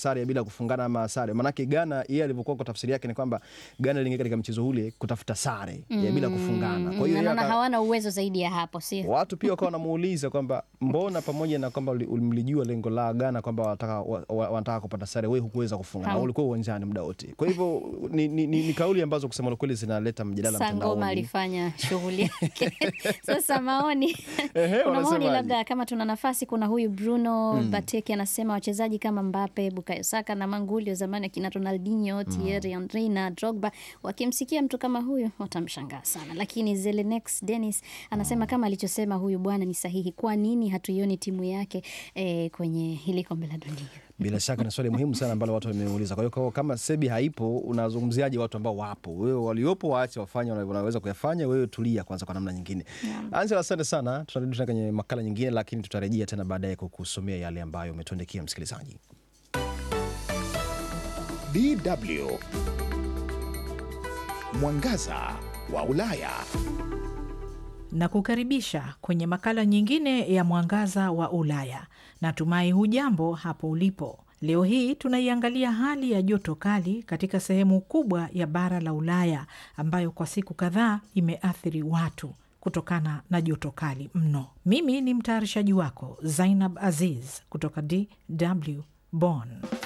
sare ya bila kufungana ama sare. Maanake Ghana yeye alivyokuwa kwa tafsiri yake ni kwamba Ghana iliingia katika mchezo ule kutafuta sare ya bila kufungana. Kwa hiyo yeye naona aka- hawana uwezo zaidi ya hapo, sio? watu pia wakawa wanamuuliza kwamba mbona pamoja na kwamba uli- mlijua lengo la Ghana kwamba wanataka wa- wa- wanataka kupata sare, wewe hukuweza kufunga na Hau- ulikuwa uwanjani muda wote. Kwa hivyo ni, ni, ni, ni kauli ambazo kusema la kweli zinaleta mjadala Sangoma mtandaoni. alifanya shughuli yake. Sasa maoni, Ehe, kuna maoni wanasemaje? labda kama tuna nafasi. Kuna huyu Bruno Bateki anasema wachezaji kama Mbappe, Bukayo Saka na Manguli wa zamani akina Ronaldinho, Thierry Henry na Drogba wakimsikia mtu kama huyu watamshangaa sana, lakini Zelenex Dennis anasema kama alichosema huyu bwana ni sahihi. Kwa nini hatuioni timu yake eh, kwenye hili kombe la dunia? Bila shaka ni swali muhimu sana ambalo watu wameuliza. Kwa hiyo kwa- kama Sebi haipo, unazungumziaje watu ambao wapo? Wewe waliopo waache wafanye wana- wanaweza kuyafanya, wewe tulia kwanza kwa namna nyingine. Ansel, asante sana. Tutarudi tena kwenye makala nyingine, lakini tutarejea tena baadaye kukusomea yale ambayo umetuandikia msikilizaji. DW Mwangaza wa Ulaya. na kukaribisha kwenye makala nyingine ya Mwangaza wa Ulaya. Natumai hujambo hapo ulipo. Leo hii tunaiangalia hali ya joto kali katika sehemu kubwa ya bara la Ulaya ambayo kwa siku kadhaa imeathiri watu kutokana na joto kali mno. Mimi ni mtayarishaji wako Zainab Aziz kutoka DW Bonn.